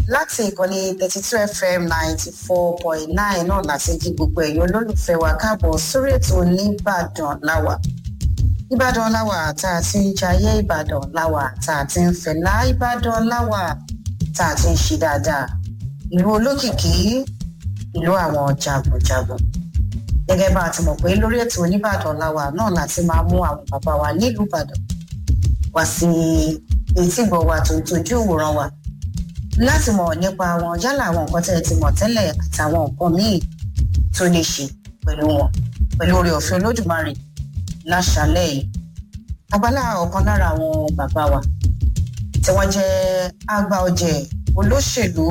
láti ìkànnì thirty two fm ninety four point nine náà láti jí gbogbo ẹ̀yin olólùfẹ́ wa káàbọ̀ sórí ètò nìbàdàn láwà ìbàdàn láwà tá a ti ń jayé ìbàdàn láwà tá a ti ń fẹ̀lá ìbàdàn láwà tá a ti ń ṣe dáadáa ìlú olókìkí ìlú àwọn jagunjagun gẹ́gẹ́ bá a ti mọ̀ pé lórí ètò oníbàdàn láwà náà láti máa mú àwọn bàbá wa nílùú ìbàdàn wá sí etí gbọ̀ wa tó tójú ìwòran wa láti mọ̀ nípa wọn yálà àwọn nǹkan tẹ́ ẹ ti mọ̀ tẹ́lẹ̀ àtàwọn nǹkan míì tó lè ṣe pẹ̀lú wọn pẹ̀lú oore ọ̀fẹ́ olódùmarè láṣálẹ̀ yìí abala ọ̀kan lára àwọn bàbá wa tí wọ́n jẹ́ àgbà ọ̀jẹ̀ olóṣèlú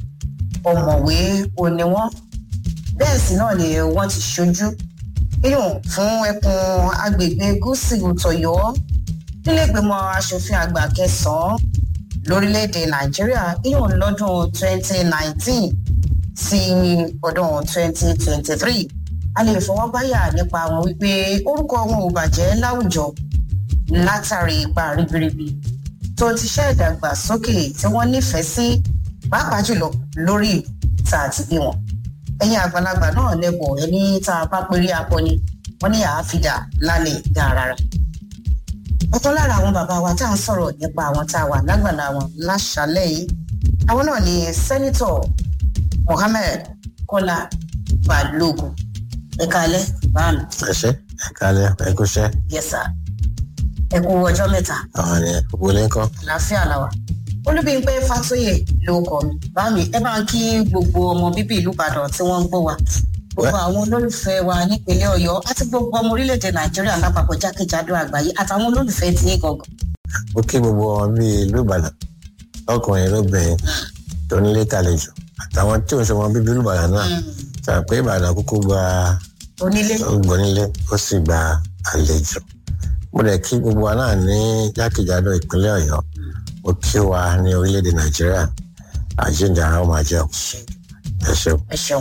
ọ̀mọ̀wé òní wọn bẹ́ẹ̀ sì náà ni wọ́n ti ṣojú nínú fún ẹkùn agbègbè gúúsù tọ̀yọ́ nílẹ̀gbìmọ̀ asòfin àgbà kẹsàn-án lórílẹ̀‐èdè nàìjíríà ìyọ̀n lọ́dún 2019 sí ọdún 2023 a lè fọwọ́ báyà nípa wọn wípé orúkọ wọn ò bàjẹ́ láwùjọ látàrí ipa ribiribi tó ti ṣe ìdàgbàsókè tí wọ́n nífẹ̀ẹ́ sí pàápàá jùlọ lórí tá a ti bí wọn ẹ̀yin àgbàlagbà náà lẹ́bọ̀ ẹni tá a bá péré akọni wọ́n ní àáfíà lálẹ́ dáradára ọ̀kan lára àwọn bàbá wa tá à ń sọ̀rọ̀ nípa àwọn tá a wà lágbàlá wọn láṣálẹ̀ yìí àwọn náà ni sẹ́nitọ̀ mohammed kọ́lá balógun ẹ̀ka alẹ́ báàmì. ẹ ṣe ẹ kálẹ ẹ kú ṣẹ. yẹsà ẹ kú ọjọ́ mẹ́ta àwọn ni wọlé ńkọ. àlàáfíà làwà olúbíńpẹ fàtóyè ló kọ mi báàmì ẹ bá ń kí gbogbo ọmọ bíbí ìlú ìbàdàn tí wọ́n ń gbọ́ wa gbogbo àwọn olólùfẹ́ wa nípínlẹ̀ ọ̀yọ́ àti gbogbo ọmọ orílẹ̀-èdè nàìjíríà lápapọ̀ jákèjádò àgbáyé àtàwọn olólùfẹ́ tí ní gangan. ó kí gbogbo wọn bí ìlú ìbàdàn ọkùnrin lóbìnrin tó nílé tàlejò àtàwọn tí ò ń ṣe wọn bíbí ìlú ìbàdàn náà tà pé ìbàdàn kúkú gba onílé gbónílé ó sì gba àlejò mo dẹ̀ kí gbogbo wa náà ní jákèjádò ìpínlẹ̀ ọ̀yọ́ ó kí wa ní orílẹ̀-èdè nàìjíríà àjíǹde ara ọmọ àjẹ́ ẹ ṣeun. ẹ ṣeun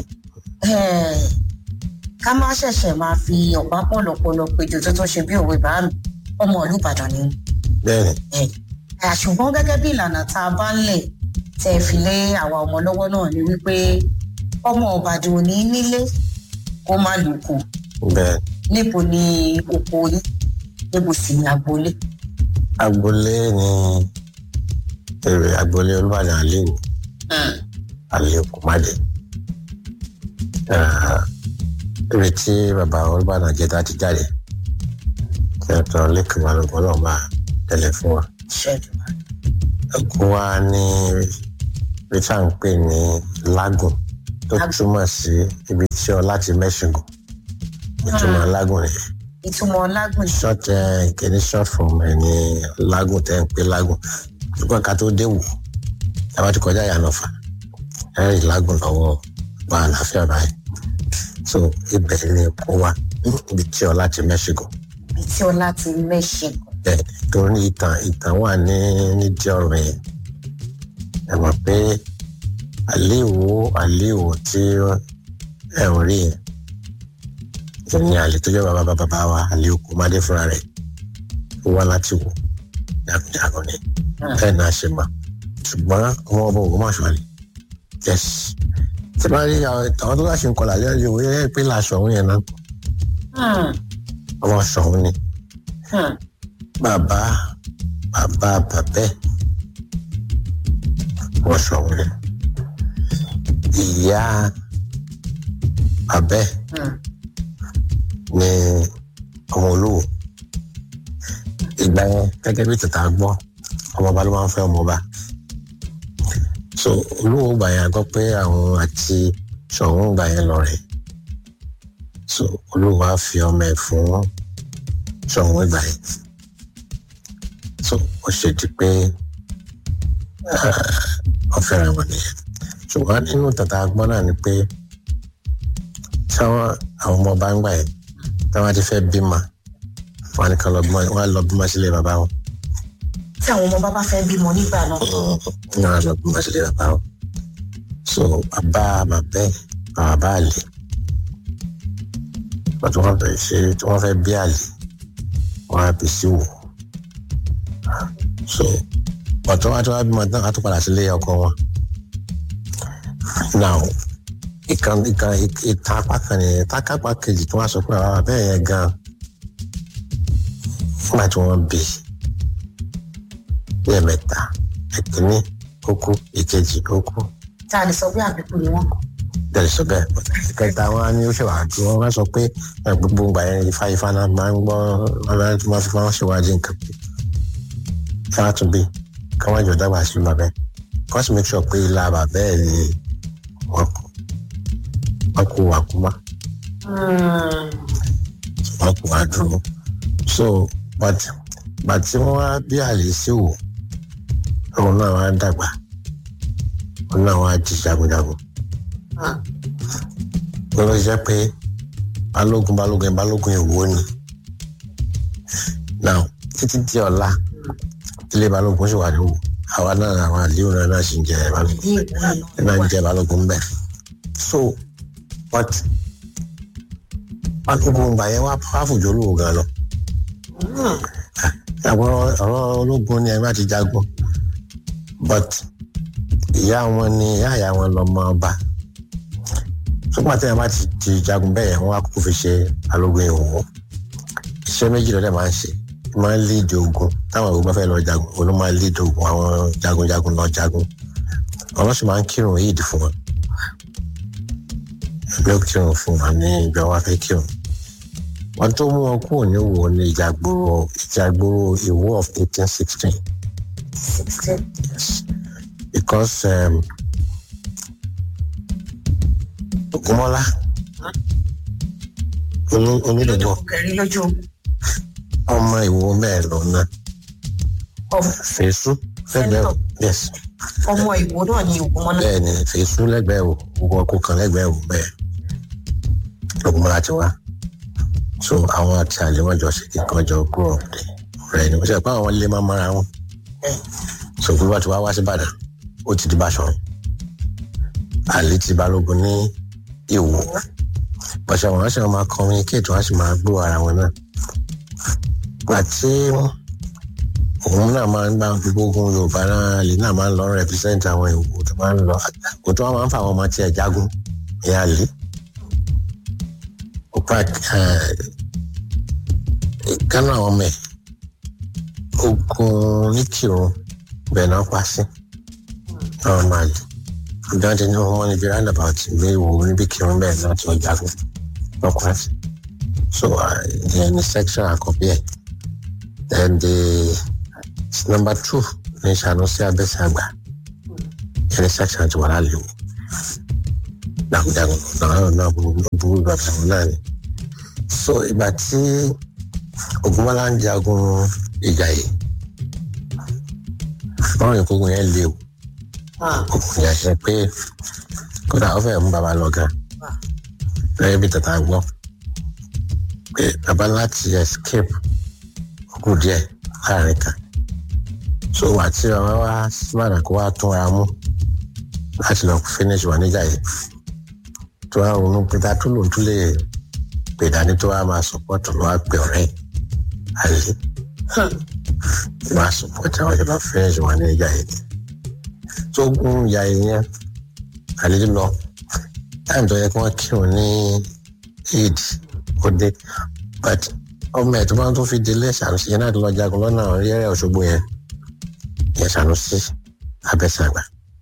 ká má ṣẹ̀ṣẹ̀ máa fi ọ̀pá pọ̀lọpọ̀lọ péjọ tó tó ṣe bí òwe bá mi ọmọ ìlú ìbàdàn ni. bẹ́ẹ̀ni. ṣùgbọ́n gẹ́gẹ́ bí ìlànà tá a bá ń lẹ̀ tẹ́ ẹ fi lé àwa ọmọ lọ́wọ́ náà ni wípé ọmọ ìbàdàn ò ní nílé kó má lùkù. bẹ́ẹ̀. níbo ni oko yín níbo sì ni agboolé. agboolé ni èrè agboolé olúbàdàn àlèwò àlèwò kùmádé ibi tí bàbá olùbàdàn jẹta ti jáde kẹtọ lẹkùn balùwẹ náà máa tẹlẹ fún wa. ẹkún wa ní ibi tá à ń pè ní lágùn tó túmọ̀ sí ibi tí ọ láti mẹ́ṣingùn ìtumọ̀ lágùn nìyẹn. ìtumọ̀ lágùn. short kìíní short form ẹ̀ ní lágùn tẹ́ ń pè lágùn ṣùgbọ́n ká tó dé wò táwa ti kọjá ìyànà fà ẹ̀rì lágùn lọ́wọ́ gba àlàáfíà báyìí so ibẹ̀ ni kó wa ibi tí ọlá ti mẹ́ṣígò. ibi tí ọlá ti mẹ́ṣígò. bẹ́ẹ̀ torí ìtàn ìtàn wà ní nídìí ọ̀rọ̀ yẹn ẹ mọ̀ pé àléèwò àléèwò tí ẹ ń rí yẹn ní àlè tó jẹ́ bàbá bàbá wa àléèwò kò má dé fúnra rẹ̀ ó wá láti wò jagunjagun ni bẹ́ẹ̀ náà ṣe mọ̀ ṣùgbọ́n ọmọ ọba ògùn máa ṣọlẹ̀ yes tí bá rí àwọn tó bá ṣe ń kọlà lẹ́yìn ìwé ẹ̀ pé làṣọ òun yẹn náà ọmọ ṣọ̀hún ni bàbá bàbá bàbẹ́ ọmọ ṣọ̀hún ni ìyá bàbẹ́ ni ọmọ olówó ìgbà yẹn gẹ́gẹ́ bí tètè gbọ́ ọmọọba ló máa ń fẹ́ ọmọọba so olówó gbà yẹn gbọ́ pé àwọn àti ṣọ̀hún gbà yẹn lọ rẹ̀ so olówó á fi ọmọ ẹ̀ fún ṣọ̀hún ìgbà yẹn so ó ṣe di pé wọ́n fẹ́ràn wọn nìyẹn ṣùgbọ́n nínú tàtà gbọ́n náà ni pé táwọn àwọn ọmọọba ń gbà yẹn táwọn ti fẹ́ bímọ wọn ni kan lọ bímọ wọn lọ bímọ sílé bàbá wọn. tí àwọn ọmọ bàbá fẹ́ bímọ nígbà náà. wọn lọ bímọ sílé bàbá wọn. so bàbá bàbá ẹ bàbá àlè wọn tí wọn fẹ́ ṣe tí wọn fẹ́ bí àlè wọn á bí sí wò. so ọ̀tọ́ wa tí wọ́n bímọ tán á tún padà sílé ọkọ wọn now ìkan ìkan ìta apá kan nìyẹn tákápá kejì tí wọ́n sọ pé àwọn abẹ́rẹ́ yẹn gan nígbà tí wọ́n bì lẹ́ẹ̀mẹ́ta ẹ̀kíní ó kú ìkejì ó kú tá a lè sọ bí àbíkú ni wọn. bẹ́ẹ̀ sọ bẹ́ẹ̀ ìkẹta wọn á ní ó ṣèwà dúró wọn sọ pé gbogbo ìgbà yẹn ifá ifá náà máa ń gbọ́ wọn máa fi wọn ṣèwádìí nǹkan pé kí wọ́n tún bí kí wọ́n jọ dábàá sí bàbá ẹ̀ kí wọ́n sì make sure pé ilá bàbá ẹ̀ ni wọ́n kú wọ́n kú wà kú mọ́ wọ́n kú wà dúró so but but tí wọ́n wá bí àlè sí wò òun náà wá dàgbà òun náà wá di jagunjagun lọ́wọ́ jẹ́ pé balógun balógun balógun èwo ni now títí di ọ̀la ilé balógun sì wà ní wò àwa náà àwọn àlíò náà náà sì ń jẹ balógun náà ń jẹ balógun bẹ́ẹ̀ so but balógun ìgbà yẹn wá fàfùjọ olówó gan lọ àwọn ọ̀rọ̀ ológun ni ẹ má ti jagun but ìyá wọn ni ìyá ìyá wọn lọmọ ọba ṣùgbọ́n àti ẹ̀ bá ti ti jagun bẹ́ẹ̀ wọ́n á kúkú fi ṣe balógun ìwò iṣẹ́ méjì lọ́dẹ̀ máa ń ṣe máa ń líìdì ogun táwọn ìwé bá fẹ́ lọ jagun òun ló máa ń líìdì ogun àwọn jagunjagun lọ jagun àwọn sì máa ń kírun yìí fún wọn ẹgbẹ́ kírun fún wọn ní ìgbà wọn fẹ́ kírun wọn tó mú wọn kúrò ní Ìwó ní ìjàgbóró ìjàgbóró Ìwó of eighteen sixteen yes because um, Ògúnmọ́lá onídọ̀gbọ́ kẹrin lójú ọmọ Ìwó mẹ́ẹ̀ lọ náà fèsù lẹ́gbẹ̀ẹ́ o yes ọmọ ìwò náà ni Ògúnmọ́lá. bẹ́ẹ̀ ni fèsù lẹ́gbẹ̀ẹ́ o gbogbo ọkọ̀ kan lẹ́gbẹ̀ẹ́ o bẹ́ẹ̀ Ògúnmọ́lá ti wá so àwọn àti àlè wọn jọ ṣe kíkan jọ grow up dé ọ̀rẹ́ ni wọ́n ṣe pé àwọn ilé máa mara wọn so bí wọ́n ti wá wá sí Ìbàdàn ó ti di Báṣọ̀run àlè ti Balógun ní Ìwó bọ́sẹ̀ wọn ṣe máa communicate wọn sì máa gbọ́ ara wọn náà àti òun náà máa ń gbá gbogbo ogun Yorùbá náà lè náà máa ń lọ represent àwọn Ìwó tó máa ń lọ kò tó wọn máa ń fa àwọn ọmọ tí ẹ jagun ìyá àlè ọ̀pá kánú àwọn ọmọ ẹ̀ ogun ní Kírun bẹ́ẹ̀ náà pa sí àwọn máa lè ìdájọ́ ní wọn níbi roundabout ìwé ìwò níbi Kírun bẹ́ẹ̀ náà tí wọ́n jagun lọ́kùn àti so ìyẹn ní section àkọ́bí ẹ̀ then the number two ní Sanusi Abẹ́sẹ̀ àgbà ìyẹn ní section àti wàhálà lè wò jagunjagun náà náà burú bàbá wọn náà ni so ìgbà tí Ògúnmọ́lá ń jagun ìjà yìí wọn rìn kógun yẹn lé o ogun yẹn ṣe pé kódà ó fẹ́ẹ̀ mú bàbá lọ gan lẹ́yìn bí tata gbọ́ pé bàbá láti escape kù díẹ̀ láàrin kan so wà tí bàbá wá síbàdàn kó wá tún ara mú láti lọ finish wà níjà yìí tó wá ronú pé tá tó lòun tún lè pè dání tó wá máa support ló wá pè ọ̀rẹ́ àlè máa support àwọn ìjọba finish wà níjà yìí tó gún ìyá yìí yẹn àlè lọ táìmù tó yẹ kí wọ́n kírun ní eid ó dé but ọmọ ẹ̀ tó bá tó fi délé Ṣànúsí yẹn náà tó lọ jagun lọ́nà rírẹ̀ Òṣogbo yẹn yẹn Ṣànúsí Abẹ́sàgbà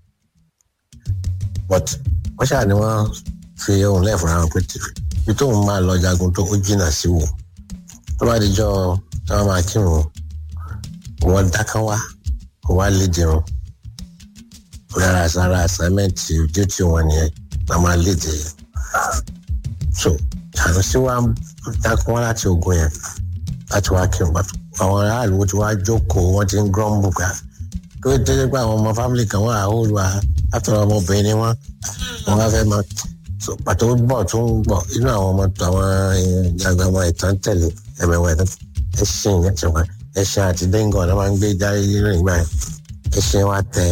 but wọ́n ṣáà ni wọ́n fi ohun lẹ́ẹ̀fọ́ ra wọn pé ibi tóun máa lọ jagun tó ó jìnnà sí wò tó bá dijọ́ tí wọ́n máa kírun wọ́n dákán wá wọ́n wá lé dirun rárá sára assignment ojú tí wọ́n nìyẹn wọ́n máa lé dè so Ṣànúsí wa dákán wá láti ogun yẹn láti wá kírun àwọn aráàlú tí wàá jókòó wọ́n ti ń grumble gbà tó tẹ́lẹ̀ pé àwọn ọmọ family kan wà á ó lu àtọ̀rọ̀ ọmọbìnrin ni wọ́n wọ́n wá fẹ́ máa so pàtó bọ̀ tó ń bọ̀ inú àwọn ọmọ tó àwọn ìjàgbá ọmọ ìtàn tẹ̀lé ẹ̀mẹ̀wẹ̀ ẹ̀sìn ẹ̀sìn wa ẹ̀sìn àti dẹ́ngàn ọ̀nà máa ń gbé jáde nínú ìgbà yẹn ẹ̀sìn wa tẹ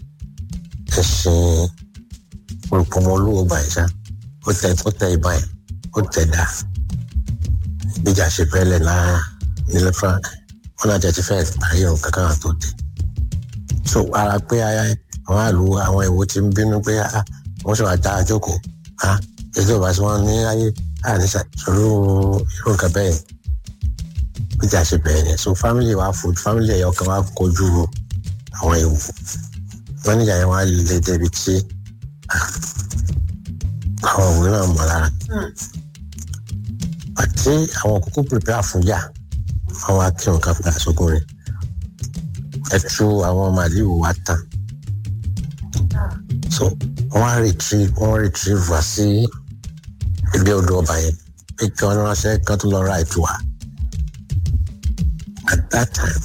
ẹ̀sìn olùpọ̀mọlúwo gbà yẹn ṣá ó tẹ ó tẹ ìbá yẹn ó tẹ dá ìgbéjà ṣe fẹ́lẹ̀ náà nílẹ̀ fún wọn náà jẹ́ ti fẹ́ parí irun kankan àtó dé so ara pé àwọn àlù àwọn ìwò ti ń bínú pé wọ́n sì wá dá àjókòó ha ètò ìbá tí wọ́n ní ayé àníṣà ìṣòro irú nǹkan bẹ́ẹ̀ bí tí a ṣe bẹ̀rẹ̀ yẹn so family wa fojú family ẹ̀yọ kan wa kojú àwọn ewu wọ́n níjà yẹn wá lè débi tí àwọn òwe náà mọ̀ lára àti àwọn kókó prepare fún yà àwọn akíwọn kan padà sókun rẹ̀ ẹtú àwọn màlíù wa tán so wọ́n retrieve wọ́n retrieve wá sí ibi odò ọba yẹn pé kí wọ́n ránṣẹ́ kan tó lọ ra ètò wa at that time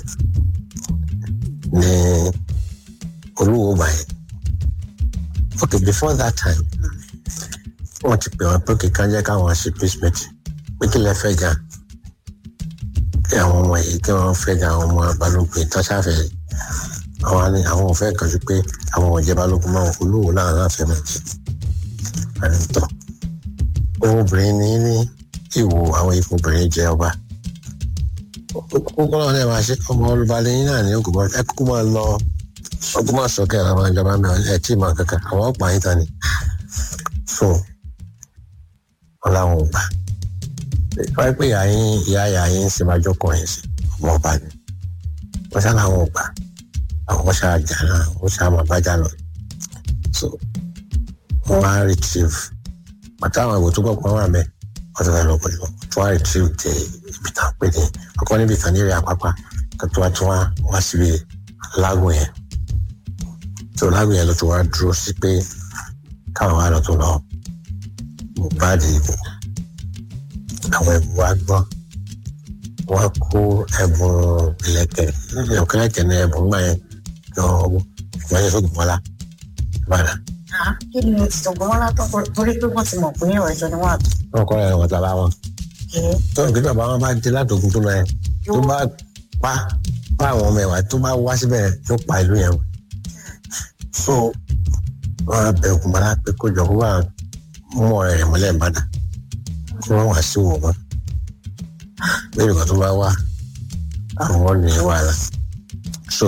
ní olúwo ọba yẹn okay before that time wọ́n ti pè wọ́n pé kíkan jẹ́ káwọn ṣe peace meeting pé kí lè fẹ́ gan kí àwọn ọmọ yìí kí wọ́n fẹ́ gan àwọn ọmọ balógun tó ṣàfẹ́ àwọn ni àwọn ò fẹ́ kàn sí pé àwọn ọ̀jẹ̀ balógun máa olówó láwọn láfẹ́ máa jẹ àìntọ́ obìnrin ní ní ìwò àwọn ipò obìnrin jẹ ọba kókó náà lè máa ṣe ọmọ olùbalẹ̀ yín náà ní ògùn bọ́ ẹ kúkú máa lọ ọgbọ́n máa sọ kẹ́ra máa jọba mẹ́wàá ẹ tí ì máa kankan àwọn ọ̀pá yín ta ni so wọn làwọn ò gbà wáyé pé ìyá yín ìyá ìyá yín ń ṣe máa jókòó yín sí ọmọ ọba ni wọn ṣá làwọn ò gbà àwọn ṣá jà náà wọn ṣá máa bájà lọ so wọn á retrieve bàtà àwọn ìwò tó gbọ́ pọ̀ wà mẹ́ wọ́n ti fẹ́ lọ pẹ̀lú tó wá retrieve dé ibi tá a pè ní ọkọ níbi kan ní ìrìn àpápá kó tó wá tó wá wá síbi lágùn yẹn tó lágùn yẹn ló tó wá dúró sí pé káwọn wá lọ tó lọ mohbad ìbò àwọn ẹ̀bùn wa gbọ́ wọ́n kó ẹ̀bùn ìlẹ̀kẹ̀ ìlẹ̀kẹ̀ ní ẹ̀bùn gbà yẹn lọ wọ́n yẹ sóògùn mọ́lá ìbàdàn. kí ni ìtọ̀gbọ́n wọn látọ̀ torí pé wọ́n ti mọ̀ pé ọ̀rẹ́jọ ni wọ́n àtọ̀. wọ́n kọ́ ẹ̀rọ wọn bàbá wọn. tó ń kí bàbá wọn bá dé látòkun tó lọ yẹn tó bá pa pa àwọn ọmọ ẹ̀wà tó bá wá síbẹ̀ yóò pa ìlú yẹn. so wọn á bẹ ògùn mọ́lá pé kó jọ kó wà mú ọ̀rẹ́ rẹ̀ mọ́lẹ̀ ìbàdàn kí wọ́n wá sí wò wọ́n lórí ìgbà tó bá wá àwọn ní wàhálà so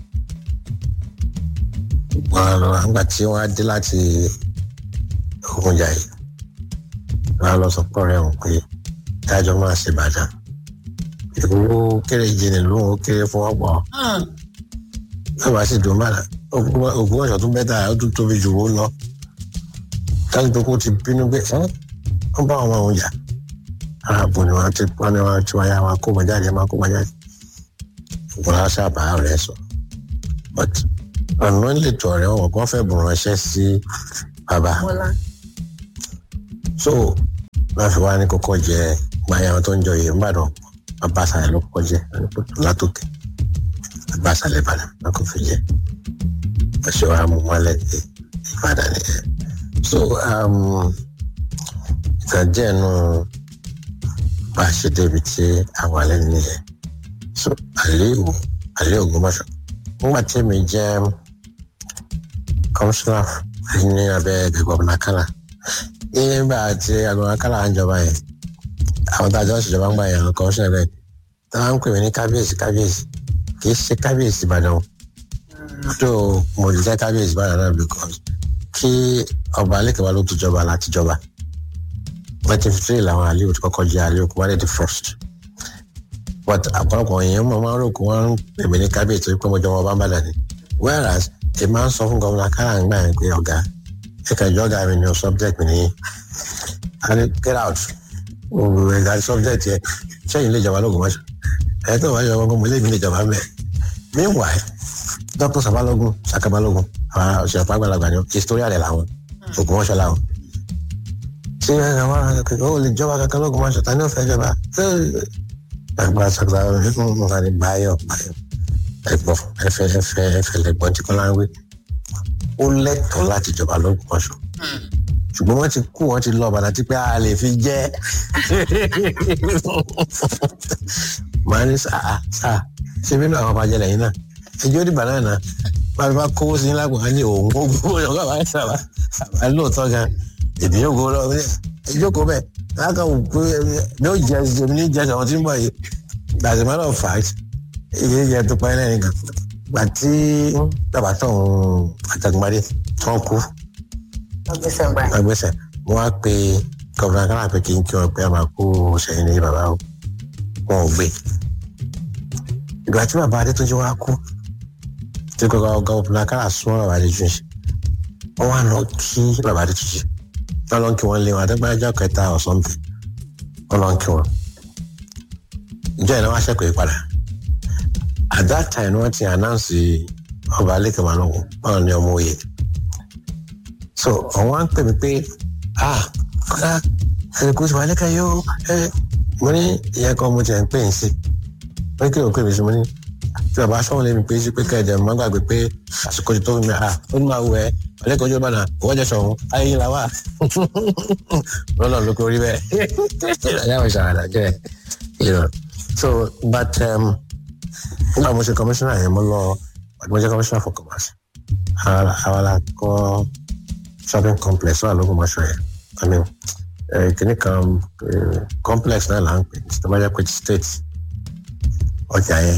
wọn lọ àgbà tí wọn á dé láti ogunjà yìí wọn á lọ sọ pé ọ̀rẹ́ wọn pé dájọ máa ṣe bàjá ìwúwo kéré jìnnì lóhùn ó kéré fún ọ̀pọ̀ náà bá sì dùn bàdà ògùn ọ̀sán tó bẹ́tà ó tún tóbi jù ó lọ táwọn tó kó ti bínú pé wọn bá àwọn ọmọ jà ààbò ni wọn ti wọn ni wọn ti wáyà wọn kó wọn jáde máa kó wọn jáde wọn á sábà rẹ sọ but ọ̀nà ìletò ọ̀rẹ́ wọn kàn fẹ́ bùn ránṣẹ́ sí bàbá so wọn fi wá ní kókó jẹ gbàyà wọn tó ń jọ yìí nìbàdàn bàbá àṣàlẹ̀ ló kọ́kọ́ jẹ látòkè bàbá àṣàlẹ̀ ìbàdàn wọn kò fi jẹ ọ̀ṣẹ́ wa mú wọn lẹ́gbẹ̀ẹ́ ìbàdàn nìyẹn so ìtàn díẹ̀ nù bá a ṣe débi tí àwọn alẹ́ nìyẹn so àlẹ́ ìwò àlẹ́ ògbómọ̀ṣọ́ nígbà tí mi jẹ́ kọmíṣánná ní abẹ́ gọ̀ọ̀nà kálá nígbà tí gọ̀ọ̀nà kálá ń jọba yẹn àwọn tá a jọ ń ṣèjọba ń gbà yẹn kọmíṣánná bẹ́ẹ̀ tí wọ́n ń pè mí ní kábíyèsí kábíyèsí kì í ṣe kábíyèsí ìbàdàn tó mo lè jẹ́ kábíyèsí ìbàdàn náà because kí ọba alẹ́kẹ̀wá ló tó jọba láti jọba nineteen fifty three làwọn àlẹ́ òtún kọ́kọ́ jẹ́ àlẹ́ òkú wálé the first but àpọ̀lọpọ̀ èèyàn mọ̀ máa ń rò kó wọ́n ń pè mí ní kábíyèsí pé mo jọ wọn bá ń bàdàn ni whereas èmi máa ń sọ fún gómìnà kára ń gbà yẹn pé ọ̀gá ẹ̀ka ìjọ ọ̀gá mi ni subject mi nìyí and get out ẹ̀ka subject yẹ sẹ́yìn lè jọba lóògùn mọ́ṣọ́ ẹ̀ tó wáyé ọmọ mo lé mi lè jọba mẹ́ meanwhile dr sabalogun sakabalogun àwọn òṣèlú àgbàlagbà ni historia rẹ̀ làwọn ògùn mọ́ṣọ́ làwọn ṣé àwọn akẹ́kọ̀ọ́ ò lè jọba kankan lóògùn mọ́ṣọ́ ta ni ó fẹ́ jọba àgbà sọgbà nǹkan ní báyọ̀ báyọ̀ ẹ̀gbọ́n ẹfẹ ẹfẹ ẹfẹ lẹ́gbọ́n tí kọlá ń wí ó lẹ́tọ̀ọ́ láti jọba lÓgbómọ̀ṣọ́ ṣùgbọ́n wọ́n ti kú wọ́n ti lọ bàtà tí pé a lè fi jẹ màá ní sáà sáà ṣé bínú àwọn ọbàjẹ́ lẹ́yìn náà ẹjọ́ dìgbà náà náà bá mi bá kówó sí lágbo á ní òun ó gbówó yọ̀ọ́ bàbá yẹn sábà sábà lóòótọ́ gan èdè yóò gbówó lọ́wọ́ ẹjọ́ kó bẹ́ẹ̀ láàkà wò pé mi ò jẹ ẹsẹ mi ní jẹ ẹsẹ àwọn tí ń bọ̀ yìí as a matter of fact ìdí jẹ tó pa ẹ náà nìkan gbà tí bàbá tó ń àtàgbàdé tó ń kú ọgbẹ́sẹ̀ gbà. agbésẹ̀ mo wá pe gọ́vùnà kára pé kí n kí wọn pé a máa kó sẹ́yìn ní bàbá o wọn ò gbé ìgbà tí bàbá adétúnjì wá kú tí kọ́kọ́ gọ́vùnà kára súnmọ́ bàbá adétúnjì wọ́n wá lọ kí bàbá adétúnjì wọ́n lọ kí wọ́n lé wọn àdégbájọ́ kẹta ọ̀sán bì wọ́n lọ kí wọn ìjọ ìnáwó aṣẹ́kọ̀ọ́ ìpadà at that time wọ́n ti announce ọba alẹ́kẹ̀mọ́ lọ́wọ́ báwọn ní ọmọ òye so àwọn á ń pè mí pé ah kọ́lá ẹni kò sí wà lẹ́kẹ̀ẹ́ yóò ẹ mo ní ìyẹn kan mo ti ẹ̀ ń pè ń sí wọ́n ní kí ló ń pè mí sí mo ní tí bàbá sọ́wọ́n lé mi pé sí pé kẹ́ẹ̀dẹ̀ mo máa gbàgbé pé àsìkò ti tó mi ah ó ní máa wù ẹ́ ọ̀lẹ́kọ̀ọ́ ojú ọ̀bànà owó jẹ́ sọ̀hún ayé yín la wà lọ́nà ló kórìí bẹ́ẹ̀ ẹ̀yà mi ṣàràdà jẹ́ you know so but um, nígbà mo ṣe commissioner yẹn mo lọ mo jẹ́ commissioner for commerce àwọn la kọ́ shopping complex wà lóko mọ́ṣọ́ yẹn i mean kìnnì kan complex náà là ń pè tó bá jẹ́ pé state ọjà yẹn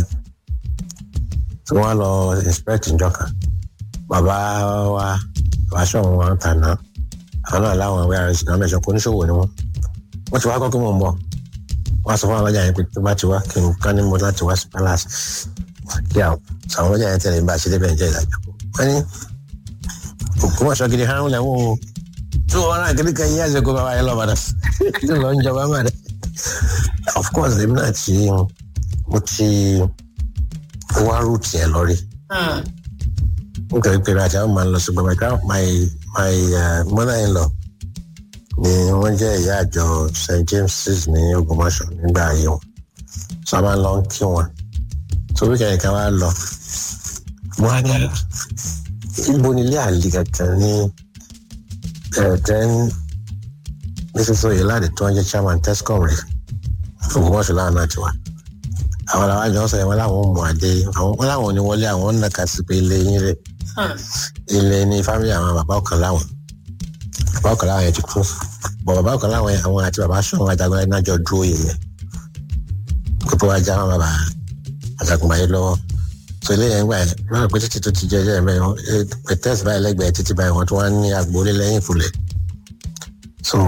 tí wọ́n lọ inspect njọ́ kan bàbá wa bàbá sọ̀rọ̀ wọn tà náà àwọn náà láwọn àwọn ará ìsìnkú àmẹ́sàn kò oníṣòwò ni wọ́n wọ́n ti wá kọ́ kí wọ́n mọ̀ wọ́n sọ fún àwọn ọlọ́jà yẹn pé tó bá ti wá kí n ká ní mo láti wá sí palace kí àwọn àwọn ọlọ́jà yẹn tẹ̀lé bá a ṣe débẹ̀ ń jẹ́ ìdájọ́ wọ́n ní ògbómọ̀ṣọ́ gidi hàn lẹ́wọ̀n o tó wọn náà kiri kan yí àṣẹ kó bàbá yẹn lọ bàdà tó lọ ń jọba mà dé of course èmi náà ti mo ti wá rúùtì ẹ lọ rí nítorí pé àti àwọn máa ń lọ sí gbọmọ my my mother in law ni wọ́n jẹ́ ìyá àjọ st james's ní ògbómọ̀ṣọ́ nígbà ayé wọn so a máa ń lọ kí wọn so wíkẹ̀ndì kan wá lọ mo á ní ibo nílé àlè kankan ní ten mrs oyelade tó ń jẹ́ chairman tescom rẹ̀ ògbómọ̀ṣọ́ láwọn náà ti wá àwọn làwọn àjọ sọ yẹn wọn làwọn mú adé wọn làwọn ò ní wọlé àwọn ń nàka sí pé ilé yín rè ilé ní fámìlì àwọn bàbá ọ̀kan láwọn bàbá ọ̀kan láwọn yẹn ti kú bọ̀ bàbá ọ̀kan láwọn yẹn àwọn àti bàbá sọ̀rọ̀ ajagun ẹni náà jọ dúró yìí yẹn kókó wa já wọn bàbá ajagun báyìí lọ́wọ́ so ilé yẹn gbà yẹn lọ́nà pé títí tó ti jẹ́ jẹ́ mẹ́rin pẹ̀tẹ́sì báyìí lẹ́gbẹ̀ẹ́ títí báyìí wọ́n tún wá ní agboolé lẹ́yìn ìfúlẹ̀ so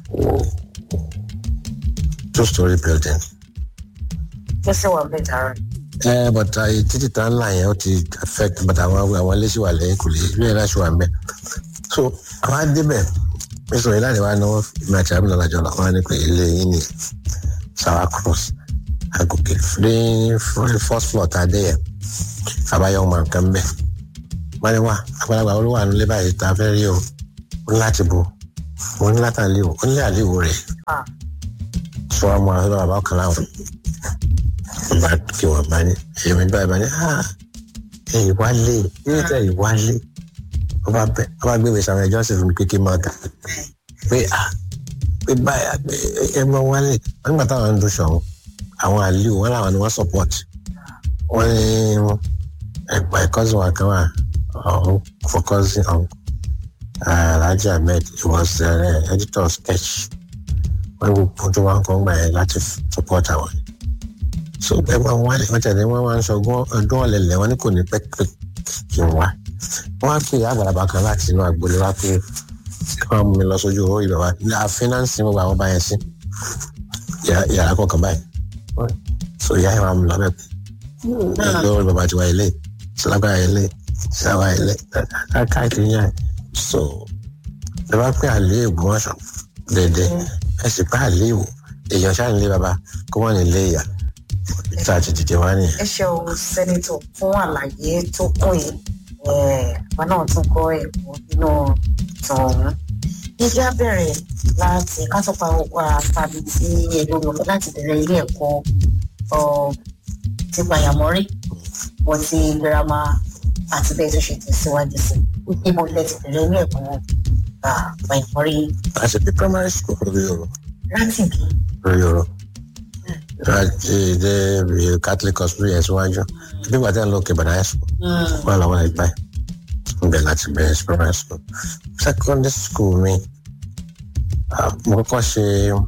two story building ó sì wà bẹ́ẹ̀ dára. ẹ but títí tá ńlá yẹn ó ti affect but àwọn àwọn ilé sì wà lẹ́yìn kò lè ilé yẹn láti wà mẹ́ so àwọn adébẹ̀ mísọ̀ yìí láti wá náwó ìmọ̀ àti àbúrò alájọ lọ wọn ní pé ilé yín ni sour cross agòkè ní first floor tá a dé yẹn àbáyọ ọmọ nǹkan bẹ́ẹ̀ wọ́n ní wá àgbàlagbà olówó àánú lé báyìí tá a fẹ́ rí o ó ní láti bo ó ní láti àlè o ó ní àlè o rẹ̀ sọ ọmọ àwọn bàbá ọkàn láwọn bá kí wọn bá ní èmi báyìí bá ní èyí wá lé èyí tẹ èyí wá lé wọn bá bẹ wọn bá gbé mi sàmì ẹjọ sì fún mi pé kí n máa kà pé à pé báyà pé ẹ máa wálé wọn nígbà táwọn ń dún sọ̀hún àwọn àlè wọn làwọn ni wọn support wọn ní ẹgbà cousin wa kan wà ọ̀hún focusing on Alhaji Ahmed he was uh, editor of sketch wọn gbogbo tó wà ń kọ́ ń gbà yẹn láti support àwọn so ẹ máa wá lè wọ́n tẹ̀lé wọ́n máa ń sọgbọ́n ọdún ọ̀lẹ̀lẹ̀ wọn ní kò ní pẹ́pẹ́ kí n wá wọ́n á pè àgbàlagbà kan láti inú agboolé wá pé kí wọ́n mú mi lọ sójú owó ìbẹ̀ wá ní àfínánsì mo gbà wọ́n bá yẹn sí yàrá kọ̀ọ̀kan báyìí so ìyá yẹn máa mú lọ bẹ́ẹ̀ pé lórí bàbá tiwa ilé sílágbára ilé síláwá ilé káàkiri yẹn so ẹ bá pé àlè Ògbómọ̀ṣọ́ dédé ẹ sì pé àlè ìwò èèyàn ṣáà nílé bàbá kó wọ́n nílé ìyá tá a ti dìde wá nìyẹn. ẹ ṣeun sẹ́nitọ̀ fún àlàyé tó kún yìí àwọn náà tún kọ́ ẹ̀kọ́ nínú ìtàn ọ̀hún. ìjà bẹ̀rẹ̀ láti kásọ̀pá tàbí tí ẹ̀dùn lọ láti bẹ̀rẹ̀ ilé ẹ̀kọ́ ti pàyàmọ́rí wọ́n ti girama àti bẹ́ẹ̀ tó ṣe tẹ̀síwájú sí ibo ilẹ̀ ti bẹ̀rẹ̀ ilé ẹ̀kọ́ pàyàmọ́rí. láti bí primary school lórí ọ̀rọ̀. láti bí. lórí ọ̀rọ̀ láti dé catholic hospital yẹn síwájú bí wàá tẹ̀ ń lọ kẹbàdà high school wọn làwọn ẹgbẹ́ ibẹ̀ láti bẹ̀rẹ̀ primary school secondary school mi mo kọ́kọ́ ṣe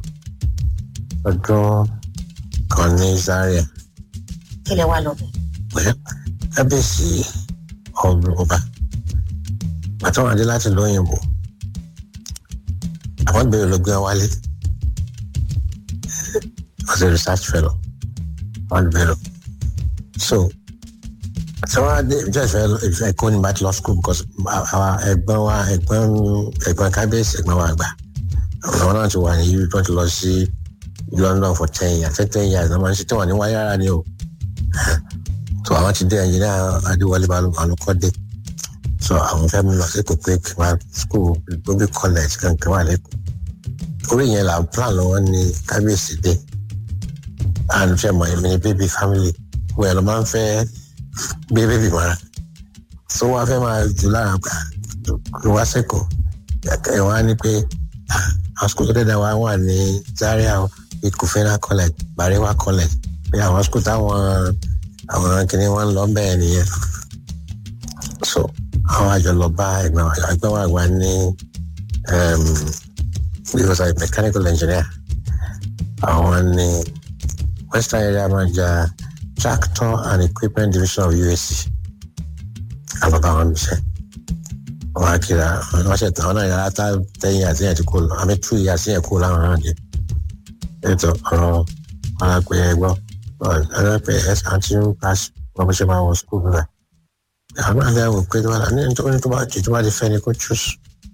ọdún kan ní Zaria. kí lè wá lọ bẹ̀. pé kábíyèsí ọba àtàwọn adé láti lóyìnbó àwọn bèrè ló gbé wọn wálé as a research fellow wọn bèrè so tí wọn dé ìjọ ìfẹ́ ìfẹ́ kó ní bàtí law school because àwa ẹ̀gbọ́n wa ẹ̀gbọ́n ẹ̀gbọ́n kábíyèsí ẹ̀gbọ́n wa gbà àwọn náà ti wà ní yìí tó ti lọ sí London for ten years ten years náà máa ń ṣe tí wọn ní wáyé rárá ni o so àwọn ti dé ẹnjìnìá adéwọlé balùkọ́dé so àwọn fẹ́ mi lọ sí kò pé kí wọ́n school gbóbi college kankan wà lẹ́kọ̀ọ́ orí yẹn là ń plan lọ́wọ́ ní kábíyèsí dé and fẹ́ mọ̀ èmi ní baby family wọ́n yẹn lọ máa ń fẹ́ gbé baby mọ́ra so wọ́n fẹ́ máa jù lára gbà wá sẹ́kọ̀ọ́ ẹ̀ wọ́n á ní pé àwọn school tó dẹ́dá wa wà ní Zaria ikufena college Barewa college pé àwọn school táwọn àwọn kìnìún wọn lọ bẹ́ẹ̀ nìyẹn so àwọn àjọ lọ bá ẹgbẹ́ wa ẹgbẹ́ wa wà ní because I'm mechanical engineer àwọn ní western area manager tractor and equipment division of USC àbàbà wọn mi ṣe wọn á kíra wọn ṣe tán wọn náà yàrá tá tẹ̀yìn àti ẹ̀yìn tí kò lọ àmì tú ìyá sí ẹ̀ kó láwọn náà dé ètò ọ̀rọ̀ wọn á pè é gbọ́ ọ̀rọ̀ pé ẹ̀ àti ń pass wọn bó ṣe máa wọ school rẹ̀ àwọn àgbẹ̀ wò pé wọn ní nítorí tó bá jù tó bá ti fẹ́ ni kó choose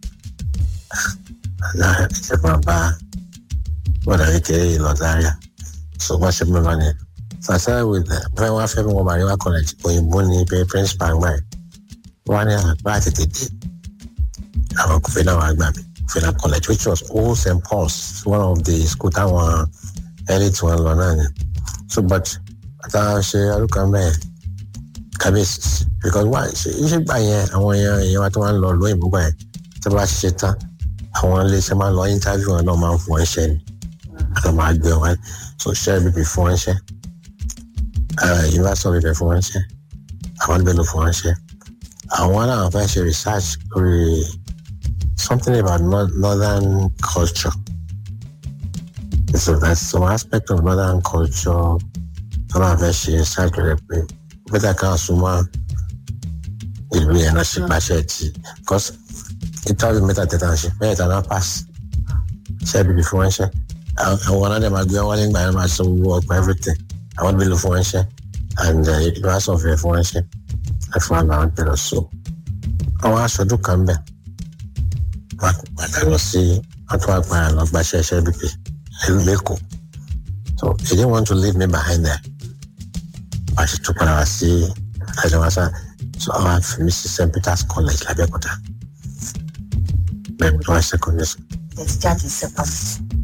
ẹ̀ máa bá wọn àrí kéré yìí lọ Zaria so wọ́n ṣe mú lọ ni sàṣẹ́ with fẹ́ wọ́n fẹ́ mi wọ́n Barewa college òyìnbó ni pé principal gbà yìí wọ́n ní àgbà tètè dé àwọn kò fẹ́ náà wàá gbà mí Fela college which was old St Paul's one of the school táwọn elite wọn lọ náà ni so but àtàwọn ṣe arúgbó mẹ́ẹ̀ kábíyèsí because why iṣẹ́ gbà yẹn àwọn èèyàn èèyàn wa tó máa ń lọ lóyìnbó gbà yẹn tó bá ṣiṣẹ́ tán àwọn iléeṣẹ́ máa ń lọ interview wọn náà máa ń fún wọn ṣẹ́ ni àti máa gbé wọn so ṣẹ́ bíbí fún wọn ṣẹ́ university bíbí fún wọn ṣẹ́ àwọn bẹ́ẹ̀ ló fún wọn ṣẹ́ àwọn náà fẹ́ ṣe research lórí something about northern culture so that's some aspect of northern culture tó náà fẹ́ ṣe research lórí pé bẹ́tà kan súnmọ́ ìlú yẹn náà ṣe gbàṣẹ tí because interview mẹ́ta tẹ̀tà ṣe mẹ́ta náà pass ṣe bíbí fún wọn ṣe àwọn ọ̀nàdẹ̀ máa gbé wọn wálé ńgbà yẹn máa san owó ọgbà everything àwọn bí lò fún wọn ṣe and ìlú aṣọ ọ̀fẹ́ fún wọn ṣe ẹ̀fọn àgbà wọn tẹ̀lé so àwọn aṣojú kan bẹ̀ wọn padà lọ sí wọn tún wá padà lọ gbàṣẹ ṣe bíbí lẹ́kọ̀ọ́ so he didn't want to leave me behind there wọ́n ṣe tún padà wá sí àjọwàsá so àwọn àfihàn sí st peters college làbẹ́òkúta bẹ́ẹ̀ ni wọ́n ṣe secondary school. ẹ ti jáde secondary